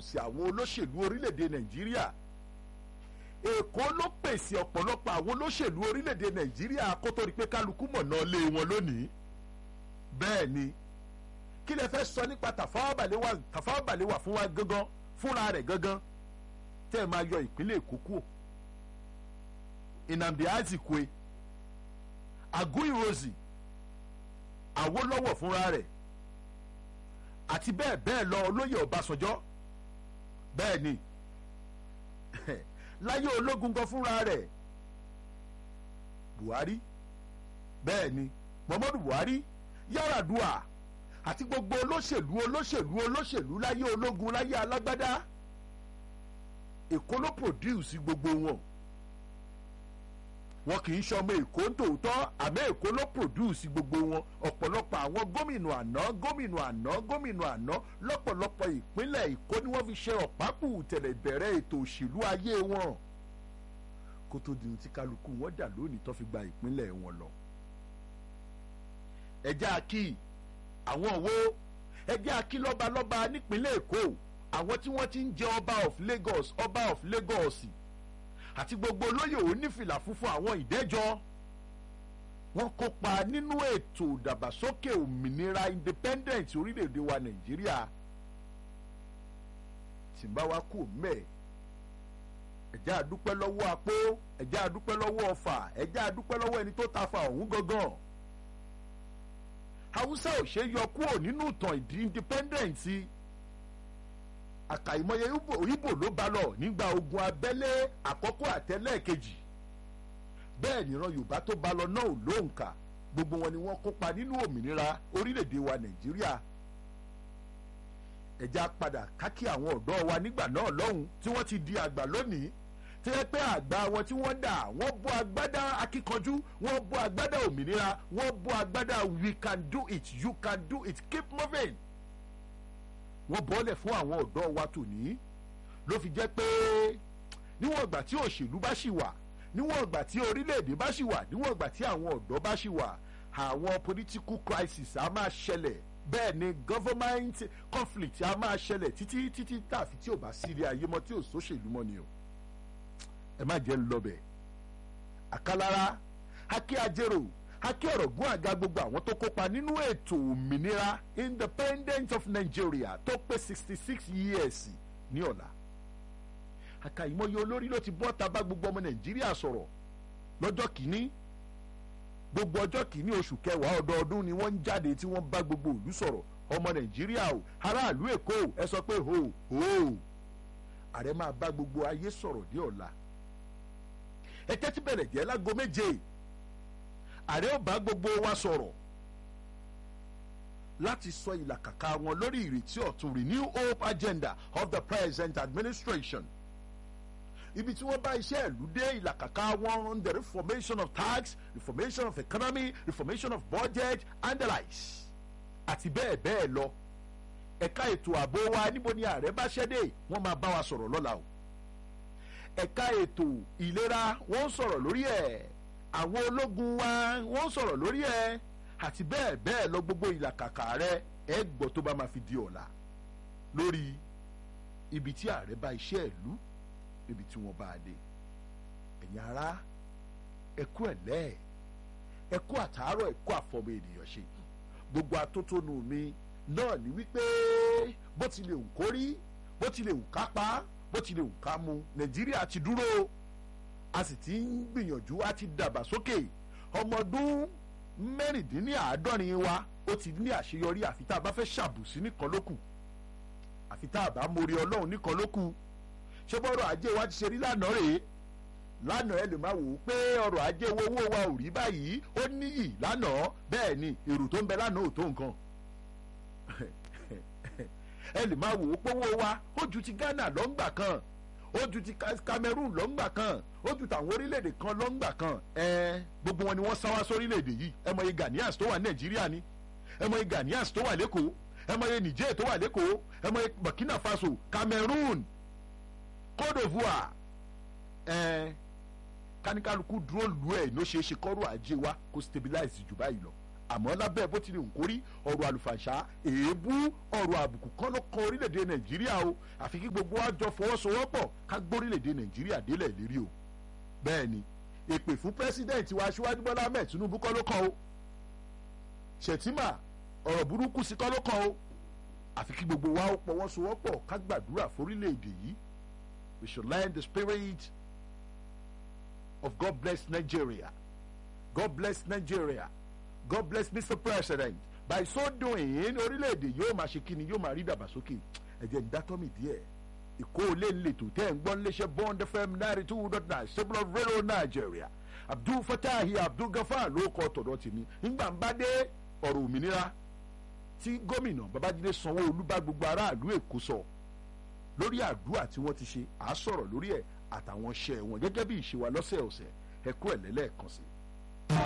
produce àwọn olóṣèlú orílẹ̀-èdè nàìjíríà èkó ló pèsè ọ̀pọ̀lọpọ̀ àwọn olóṣèlú orílẹ̀-èdè nàìjíríà kó tó rí pé kálukú mọ̀nà lé wọn lónìí bẹ́ẹ̀ ni kí lẹ fẹ́ sọ nípa Tafawa Balewa Tafawa Balewa fún wa gangan fúnra rẹ̀ gangan tẹ́ ẹ máa yọ ìpínlẹ̀ èkó kúrò Nnamdi Azikwe Aguiyi Ironsi Awólọ́wọ̀ fúnra rẹ̀ àti bẹ́ẹ̀ bẹ́ẹ̀ lọ olóyè Ọbásanjọ́ bẹ́ẹ̀ ni láyé ológun gan fúnra rẹ̀ Buhari bẹ́ẹ̀ ni Muhammadu Buhari Yar'Adua àti gbogbo olóṣèlú olóṣèlú olóṣèlú láyé ológun láyé alágbádá Èkó ló produce gbogbo wọn wọn kì í ṣọmọ Èkó tòótọ́ àmọ́ Èkó ló produce gbogbo wọn ọ̀pọ̀lọpọ̀ àwọn gómìnà àná gómìnà àná gómìnà àná lọ́pọ̀lọpọ̀ ìpínlẹ̀ Èkó ni wọ́n fi ṣe ọ̀pákù tẹ̀lẹ̀ bẹ̀rẹ̀ ètò òṣèlú ayé wọn kó tó di tí kálukú wọn dà lónìí tó fi gba ìpínlẹ̀ wọn lọ. ẹjẹ́ àkí àwọn wo ẹjẹ́ àkí lọ́balọ́ba nípínlẹ̀ Èkó àwọn tí wọ́n ti ń jẹ ọba of Lagos ọba of Lagos àti gbogbo olóyè onífìlà funfun àwọn ìdẹ́jọ́ wọ́n kópa nínú ètò ìdàgbàsókè òmìnira independent orílẹ̀-èdè wa Nàìjíríà tí n bá wá kú mẹ́ẹ̀ ẹ̀já àdúpẹ́ lọ́wọ́ apó ẹ̀já àdúpẹ́ lọ́wọ́ ọfà ẹ̀já àdúpẹ́ lọ́wọ́ ẹni tó ta fa ọ̀hún gangan Haúsá ò ṣe yọ kúrò nínú ìtàn ìdí independent àkàìmọye Ìgbò ló bá lọ nígbà ogun abẹ́lé àkọ́kọ́ àtẹlẹ́ẹ̀kejì bẹ́ẹ̀ nìran Yorùbá tó bá lọ náà ò lóǹkà gbogbo wọn ni wọ́n kópa nínú òmìnira orílẹ̀-èdè wa Nàìjíríà ẹ̀já padà kákí àwọn ọ̀dọ́ wa nígbà náà lọ́hùn tí wọ́n ti di àgbà lónìí tí wọ́n pẹ́ àgbà wọn tí wọ́n dà wọ́n bọ́ agbádá akíkanjú wọ́n bọ́ agbádá òmìnira wọ́n bọ́ agbádá we can do it you can do it keep moving wọ́n bọ́lẹ̀ fún àwọn ọ̀dọ́ wa tòní ló fi jẹ́ pé níwọ̀n ìgbà tí òṣèlú bá ṣì wà níwọ̀n ìgbà tí orílẹ̀-èdè bá ṣì wà níwọ̀n ìgbà tí àwọn ọ̀dọ́ bá ṣì wà àwọn political crisis á máa ṣẹlẹ̀ bẹ́ẹ̀ ni government conflict á máa ṣẹlẹ̀ títí títí tàfi tí ò bá sí ilé ayé mọ́ tí ò sóṣèlú mọ́ ni o ẹ má jẹ́ lọ́bẹ̀ àkàlára akí ajérò akí ọ̀rọ̀ gún àga gbogbo àwọn tó kópa nínú ètò òmìnira independent of Nigeria tó pé sixty six years ní ọ̀la àkàìmọye olórí ló ti bọ́ ta bá gbogbo ọmọ Nàìjíríà sọ̀rọ̀ lọ́jọ́ kìíní gbogbo ọjọ́ kìíní oṣù kẹwàá ọdọọdún ni wọ́n ń jáde tí wọ́n bá gbogbo ìlú sọ̀rọ̀ ọmọ Nàìjíríà o aráàlú Èkó ẹ sọ pé ho ho ààrẹ máa bá gbogbo ayé sọ̀rọ̀ ní ọ̀la ẹ tẹ́tí bẹ̀rẹ̀ jẹ́ lágo méje ààrẹ ò bá gbogbo wa sọ̀rọ̀ láti sọ ìlàkàkà wọn lórí ìrètí ọ̀tun renew hope agenda of the present administration ibi tí wọ́n bá iṣẹ́ ìlú dé ìlàkàkà wọn the reformation of tax reformation of economy reformation of budget and the likes àti bẹ́ẹ̀ bẹ́ẹ̀ lọ ẹ̀ka ètò ààbò wa níbo ni ààrẹ bá ṣẹ́dé wọ́n máa bá wa sọ̀rọ̀ lọ́la o ẹ̀ka ètò ìlera wọ́n ń sọ̀rọ̀ lórí ẹ̀ àwọn ológun wa wọ́n ń sọ̀rọ̀ lórí ẹ̀ àti bẹ́ẹ̀ bẹ́ẹ̀ lọ gbogbo ìlàkàkà rẹ ẹ gbọ́ tó bá máa fi di ọ̀la lórí ibi tí ààrẹ bá iṣẹ́ ìlú níbi tí wọ́n bá a dé ẹ̀yin ará ẹ̀kú ẹ̀lẹ́ ẹ̀kú àtàárọ̀ ẹ̀kú àfọmọ ènìyàn ṣe gbogbo atótónu mi náà ní wípé bó ti lè wù kó rí bó ti lè wù ká pa bó ti lè wù ká mu nàìjíríà ti dúró a sì ti ń gbìyànjú a ti dàgbà sókè ọmọ ọdún mẹ́rìndínláàádọ́rin wa ó ti ní àṣeyọrí àfi tá a bá fẹ́ ṣàbùsí nìkan ló kù àfi tá a bá mórí ọlọ́run nìkan ló kù ṣé bọ́rọ̀ ajé wa ti ṣe rí lánàá rèé lánàá ẹ lè máa wò ó pé ọrọ̀ ajé owó owó wa ò rí báyìí ó níyì lánàá bẹ́ẹ̀ ni èrò tó ń bẹ lánàá ò tó nǹkan ẹ lè máa wò ó pé owó wa ó ju ti Ghana lọ́ngbà kan ó ju ti Cameroon lọ́ngbà kan ó ju tàwọn orílẹ̀-èdè kan lọ́ngbà kan ẹ gbogbo wọn ni wọ́n sáwá sórílẹ̀-èdè yìí ẹ mọye Ghanaians tó wà ní Nàìjíríà ni ẹ mọye Ghanaians tó wà lẹ́kọ̀ọ́ ẹ mọye Niger tó wà lẹ́kọ̀ọ́ ẹ mọye Burkina Faso Cameroon Côte d'Ivoire ẹ káníkálukú dúró lu ẹ ló ṣeé ṣe kọ́rọ̀ ajé wa kó stabilize jù báyìí lọ àmọ́ lábẹ́ bó ti lè nkórí ọ̀rọ̀ àlùfàṣà èébú ọ̀rọ̀ àbùkù kan ló kan orílẹ̀-èdè nàìjíríà o àfi kí gbogbo wa jọ fọwọ́sowọ́pọ̀ ká gbórílẹ̀-èdè nàìjíríà délẹ̀ lérí o bẹ́ẹ̀ ni èpè fún pẹ́sidẹ̀ntì wa aṣíwájú bọ́lá ahmed tinubu kọ́ ló kàn o ṣètìmà ọ̀rọ̀ burúkú sí kọ́ ló kàn o àfi kí gbogbo wa ó pọwọ́sowọ́pọ̀ ká gbàdúrà forílẹ̀-èdè yìí we should learn the spirit of God bless Nigeria God bless Nigeria God bless Mr. President by so doing orílẹ̀-èdè yóò máa ṣe kíni yóò máa rí dàgbàsókè ẹ̀jẹ̀ ń dátọ́ mi díẹ̀ ìkó olè ń lètò tẹ́ ń gbọ́n léṣe bond fm ninety two dot nine stable of radio Nigeria Abdul Fatahi Abdul Gafar ló kọ́ tọ̀dọ̀ tèmi nígbà ń bá dé ọ̀rọ̀ òmìnira tí gómìnà Babájídé Sanwó-Olú bá gbogbo aráàlú Èkó sọ lórí àdúrà tí wọ́n ti ṣe à á sọ̀rọ̀ lórí ẹ̀ àtàwọn iṣẹ́ wọn gẹ́gẹ́ bí ìṣe wa lọ́sẹ̀ọ̀sẹ̀ ẹ̀kú ẹ̀ lẹ́lẹ́ẹ̀kan sí i.